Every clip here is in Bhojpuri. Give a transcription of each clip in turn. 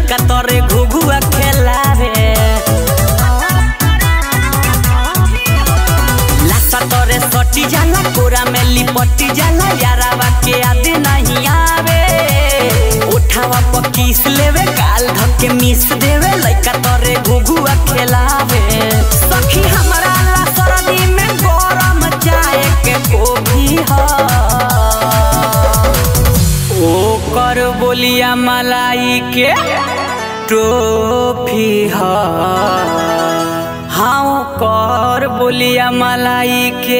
लइका तोरे घुघुआ खेलावे लासा तोरे सटी जाला कोरा में लिपटी जाला यारावा के याद नहीं आवे उठावा पर किस लेवे गाल धके मिस देवे लइका तोरे घुघुआ खेलावे सखी हमरा ला सरदी में गरम चाय के कोभी ह ओकर बोलिया मलाई के टोफी ह हाँ ओकर बोलिया मलाई के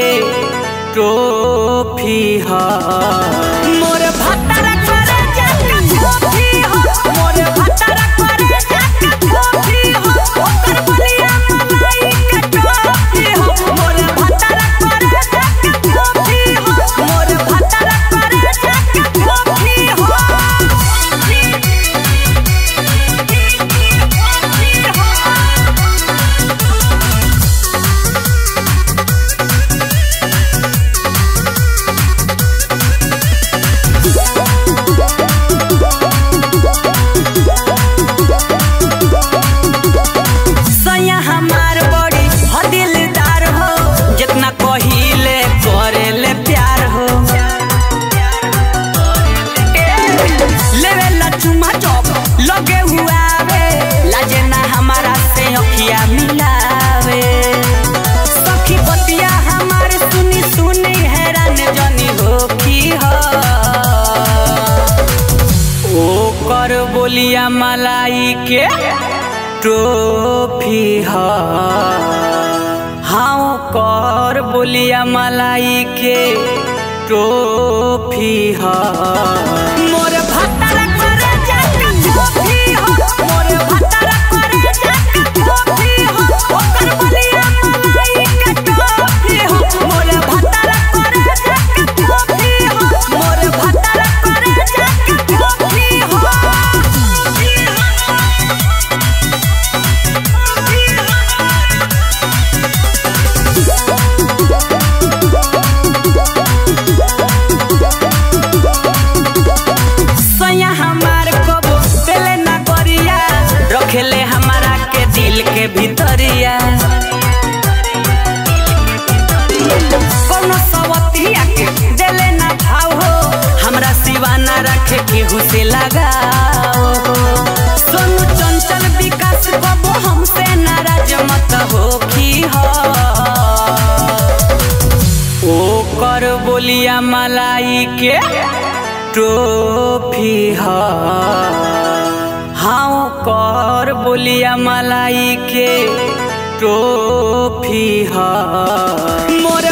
टोफी ह मोर भत्तर करे जाके टोफी ह मोर भत्तर करे जाके टोफी ह ओकर बोलिया मलाई के टोफी ह मोर भत्तर करे जाके टोफी ह मोर भत्तर करे जाके टोफी सैया हमार बड़ी हो दिलदार हो जितना कहिले करेले प्यार हो लेवे ला चुमा चौक लगे हुआ वे लाजे ना हमारा से अखिया मिलावे सखी बतिया हमार सुनी सुनी हैरान जनी हो की हो ओकर बोलिया मलाई के टोफी ह हाँ ओकर बोलिया मलाई के टोफी ह मोर भत्तर करे जाके टोफी ह मोर भत्तर करे जाके टोफी ह ओकर बोलिया मलाई के टोफी ह मोर भत्तर करे जाके टोफी ह मोर भत्तर करे जाके टोफी सैया हमार कबो पेले ना करिया रखेले हमारा के दिल के भीतरिया कोनो सवतिया के देले ना भाव हो हमरा सिवा ना रखे केहू से लगाओ सोनू चंचल विकास कबो हमसे नाराज मत हो की हो ओकर बोलिया मलाई के टोफी ह हाँ ओकर बोलिया मलाई के टोफी ह मोर